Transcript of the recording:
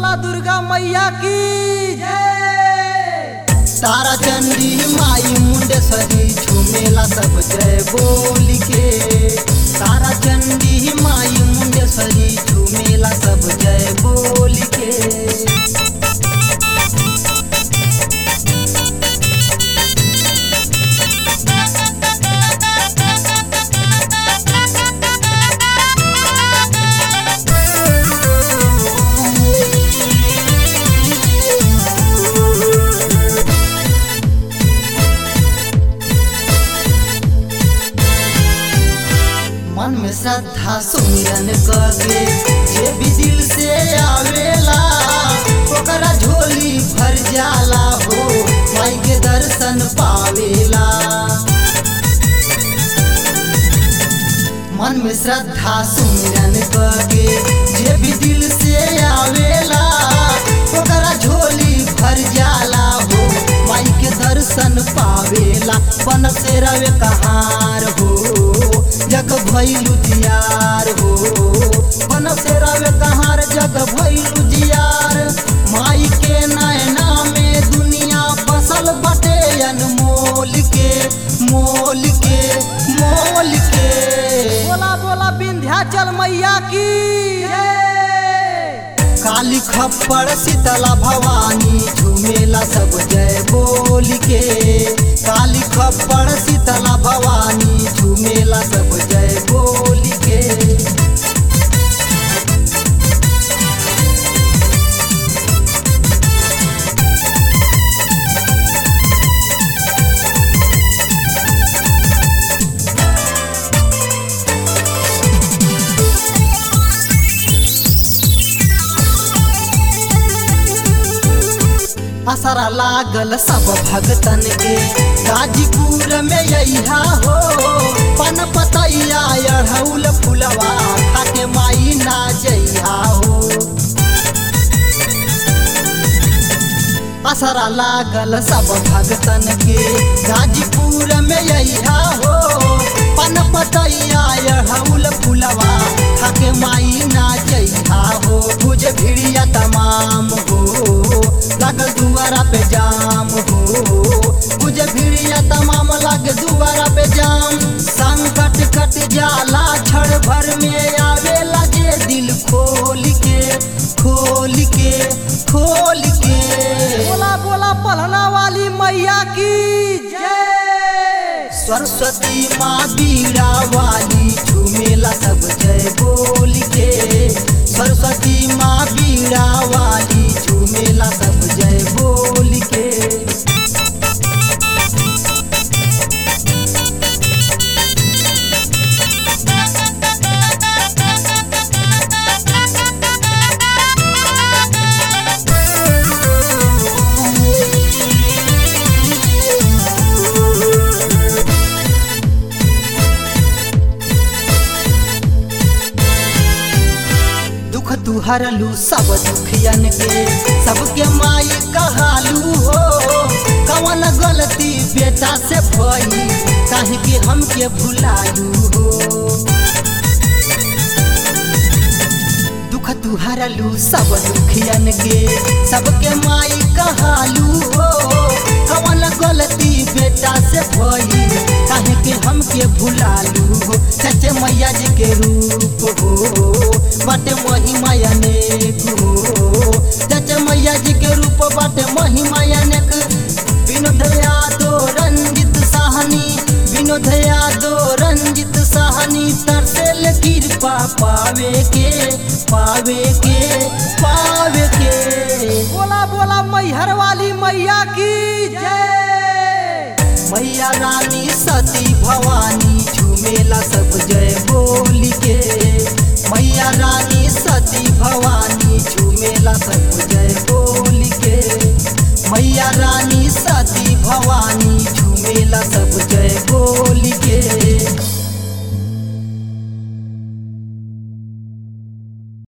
बोला दुर्गा मैया की जय तारा चंडी माई मुंडेश्वरी झूमेला सब जय बोल के तारा चंडी माई मुंडेश्वरी झूमेला सब जय बोल के मन में श्रद्धा सुमिरन करके जे भी दिल से आवेला ओकरा झोली भर जाला हो माई के दर्शन पावेला मन में श्रद्धा सुमिरन करके जे भी दिल से आवेला ओकरा झोली भर जाला हो माई के दर्शन पावेला बन से रवे कहार हो जग भैलू जियार हो बन से रवे कहार जग भैलू जियार माई के नैना में दुनिया बसल बटे अनमोल के मोल के मोल के बोला बोला विंध्याचल मैया की जय काली खप्पड़ शीतला भवानी झूमेला सब जय बोल के काली खप्पड़ शीतला भवानी झूमेला सब जय बोल के असरा लागल सब भगतन के गाजीपुर में यहा हो पन पतैया अढ़ौल फुलवा खाके माई ना जइहा हो असरा लागल सब भगतन के गाजीपुर में यहा हो पन पतैया अढ़ौल फुलवा खाके माई ना जइहा हो बुझ भिड़िया तमाम हो लागल दुआरा पे जाम हो बुझ भिड़िया तमाम लग दुआरा पे जाम संकट कट जाला क्षण भर में आवेला जे दिल खोल के खोल के खोल के बोला बोला पलना वाली मैया की जय सरस्वती माँ बीड़ा वाली झूमेला सब जय बोल के सरस्वती माँ बीड़ा वाली झूमेला सब जय बोल के दुख तू हरलू सब दुखियन के सबके माई कहालू हो कवन गलती बेटा से भई काहे के हमके भुलालू हो दुख तू हरलू सब दुखियन के सबके माई कहालू हो कवन गलती बेटा से भई काहे के हमके भुलालू हो सच्चे मैया जी के रूप हो बाटे महिमा अनेक हो सच्चे मैया जी के रूप बाटे महिमा अनेक विनोद यादव रंजित साहनी विनोद यादव रंजित साहनी तरसेल कृपा पावे के पावे के पावे के बोला बोला मैहर वाली मैया की जय मैया रानी सती भवानी झूमेला सब जय बोल के मैया रानी सती भवानी झूमेला सब जय बोल के